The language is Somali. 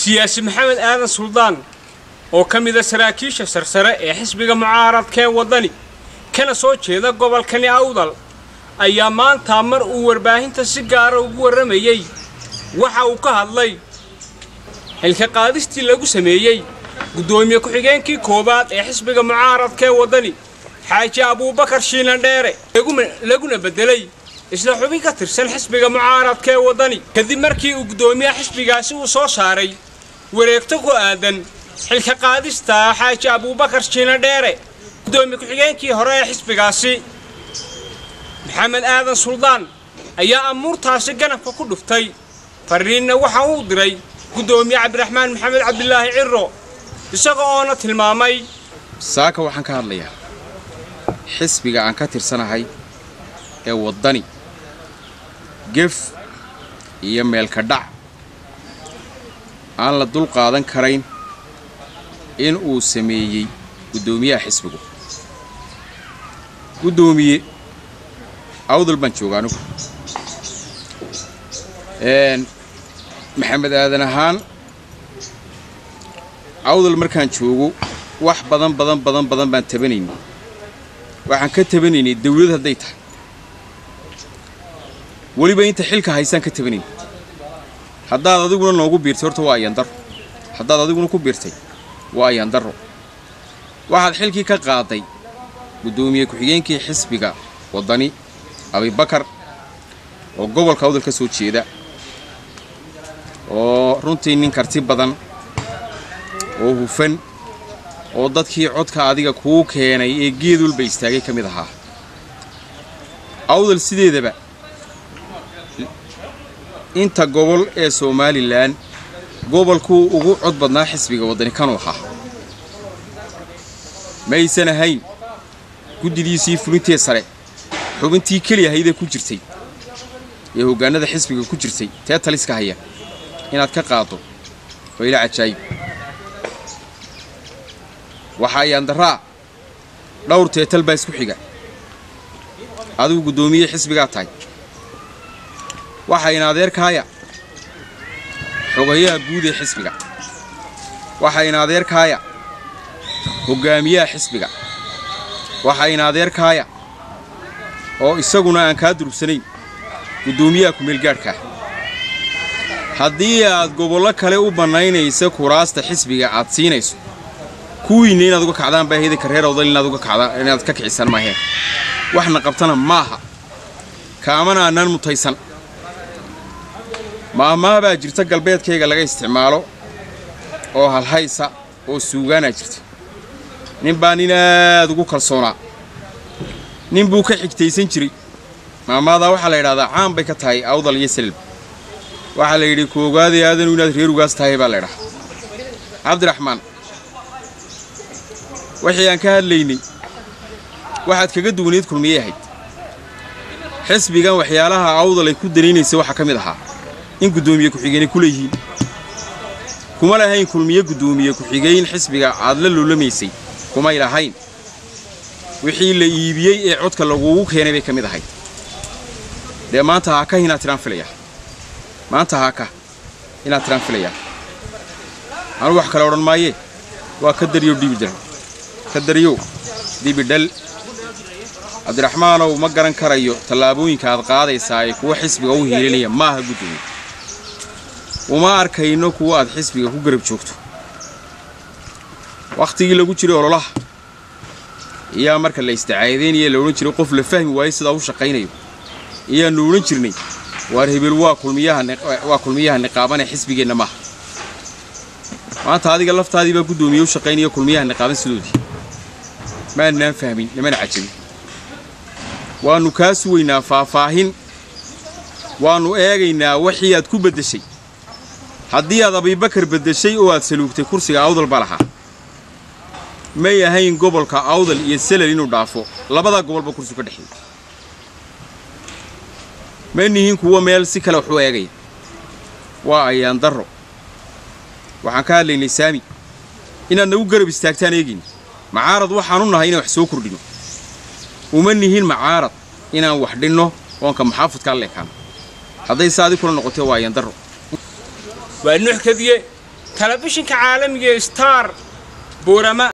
siyaasi maxamed aadan suldaan oo ka mida saraakiisha sarsare ee xisbiga mucaaradka ee waddani kana soo jeeda gobolkani awdal ayaa maanta mar uu warbaahinta si gaara ugu warramayey waxa uu ka hadlay xilka qaadistii lagu sameeyey guddoomiye ku-xigeenkii koowaad ee xisbiga mucaaradka ee waddani xaaji abuubakar shiilan dheere laguna beddelay isla xubin ka tirsan xisbiga mucaaradka ee waddani kadib markii uu guddoomiyaha xisbigaasi uu soo saaray wareegto ku aadan xilka qaadista xaaji abuubakar shiilan dheere guddoomiye ku-xigeenkii hore ee xisbigaasi maxamed aadan suldaan ayaa amuurtaasi ganabka ku dhuftay fariinna waxa uu diray guddoomiye cabdiraxmaan maxamed cabdilaahi ciro isaga oona tilmaamay saaka waxaan ka hadlayaa xisbiga aan ka tirsanahay ee waddani gef iyo meelka dhac aan la dul qaadan karayn in uu sameeyey guddoomiyaha xisbigu guddoomiye awdal baan jooga anigu maxamed aadan ahaan awdal markaan joogo wax badan badan badan badan baan tabanaynay waxaan ka tabanaynay dawlad hadday tahay weliba inta xilka haysaan ka tabanaynay haddaad adiguna noogu biirtay horta waa ayandaro haddaad adiguna ku biirtay waa ayandaro waxaad xilkii ka qaaday guddoomiye ku-xigeenkii xisbiga waddani abibakar oo gobolka awdal ka soo jeeda oo runtii nin karti badan oo hufan oo dadkii codka adiga kuu keenay ee geed walba istaagay ka mid ahaa awdal sideedaba inta gobol ee somalilan gobolkuu ugu cod badnaa xisbiga waddani kanuu ahaa maysan ahayn guddidiisii fulintee sare xubintii keli ahaydee ku jirtay ee hoggaanada xisbiga ku jirtay tee taliska haya inaad ka qaaddo waa ila cajaayib waxaa yaandaraa dhowr teetal baa isku xiga adigu guddoomiye xisbigaa tahay waxayna adeerkaaya xogayaha guud ee xisbiga waxayna adeerkaaya hoggaamiyaha xisbiga waxayna adeerkaaya oo isaguna aan kaa durugsanayn guddoomiyaha kumeelgaadhkaa haddii aad gobollo kale u bannaynaysa kuraasta xisbiga aad siinayso kuwiinna inaad uga kacdaan baa heedanka reer awdal inaad uga kacdaan inaad ka kicisaan maaheen waxna qabtana maaha kaamana annaan mutaysan maahmaha baa jirta galbeedkayga laga isticmaalo oo halhaysa oo suugaanaa jirta nin baa nin aad ugu kalsoonaa nin buu ka xigtaysan jiray maamaadaa waxaa la yidhahdaa caan bay ka tahay awdal iyo salib waxaa la yidhi koogaadii aadanu inaad reer ugaas tahay baa la ydhahaa cabdiraxmaan wixii aan ka hadlaynay waxaad kaga duwanayd kulmiyey ahayd xisbigan waxyaalaha awdal ay ku danaynaysa waxaa ka mid ahaa in guddoomiye ku-xigeenay ku leeyihiin kuma lahayn kulmiye guddoomiye ku-xigeyn xisbiga aad la loolamaysay kumay lahayn wixii la iibiyey ee codka lagugu keenay bay ka mid ahayd dee maanta haa ka inaad tiraan filayaa maanta haa ka inaad tiraan filayaa anu wax kale odhan maayee waa ka daryo dhibidhal ka daryo dibidhal cabdiraxmaanow ma garan karayo tallaabooyinka aad qaadaysaa ee kuwa xisbiga u hiilinaya maaha guddoomiye uma arkayno kuwa aad xisbiga ku garab joogto wakhtigii lagu jiray ololaha iyaa marka la isticaadaynaya la odhan jiray qof la fahmi waayo sidaa u shaqaynayo iyaannu odhan jirnay waar hebel waa kulmiyahawaa kulmiyaha niqaaban ee xisbigeenna maaha maanta adiga laftaadii baa guddoomiye u shaqaynaya kulmiyaha niqaaban sidoodii maannaan fahmin nimana cajabin waannu kaa sugaynaa faahfaahin waannu eegaynaa wixii aad ku beddeshay haddii aad abibakar beddeshay oo aad saluugtay kursiga awdal ba lahaa may ahayn gobolka awdal iyo selal inuu dhaafo labadaa gobolba kursi ka dhexeeya ma nihiin kuwa meel si kale wax u eegaya waa ayaan darro waxaan ka hadlaynay saami inaad nagu garab istaagtaan eegayna macaarad waxaan u nahay inaan wax soo kordhino uma nihin macaarad inaan wax dhinno oonka maxaafudkaa leekaano hadday saadi kula noqotee waa ayaan darro waa nuux kadiye telefishinka caalamiga star boorama